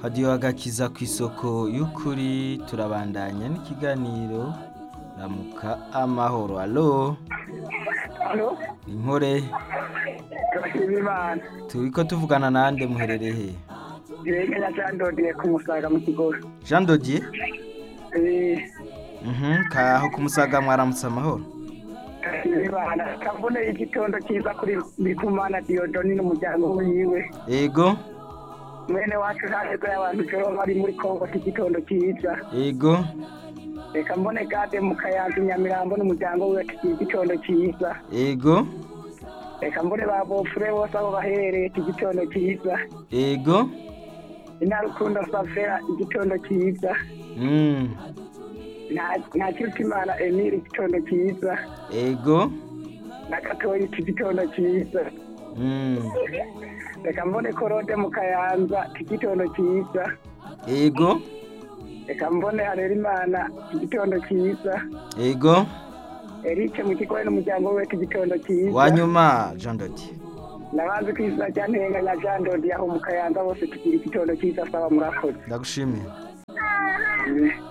hadiyo agakiza ku isoko y'ukuri turabandanya n'ikiganiro ramuka amahoro alo Halo, inkore turashima Imana. turiko tuvugana nande muherereye he Jirenge nyacandodiye ku Musaga mu Kigobe. jean dodier Eh, Mhm, kaho kumusaga mwaramutse amahoro turashima Imana. Kavune igitondo cyiza kuri Ndikumana Diodoni n'umuryango wiwe. ego Mwene wacu ntaheza y'abantu joro bari muri Kongo igitondo cyiza. ego Reka mbone gade mu Kayanza Nyamirambo n'umuryango wiwe tugira igitondo cyiza. ego Reka mbone ba bofure bose aho baherereye igitondo cyiza. ego Inarukundo Safera igitondo cyiza. mm. Nta- Nta Kirutimana Emile igitondo cyiza. ego na gatoyi igitondo cyiza mm. reka mbone korode mu kayanza igitondo cyiza ego reka mbone harerimana igitondo cyiza ego erike mu kigobe n'umuryango we igitondo cyiza wanyuma jean dodier nabanze ku izina rya ntenga na jean dodi aho mu kayanza bose tugira igitondo cyiza saba murakoze ndagushimiye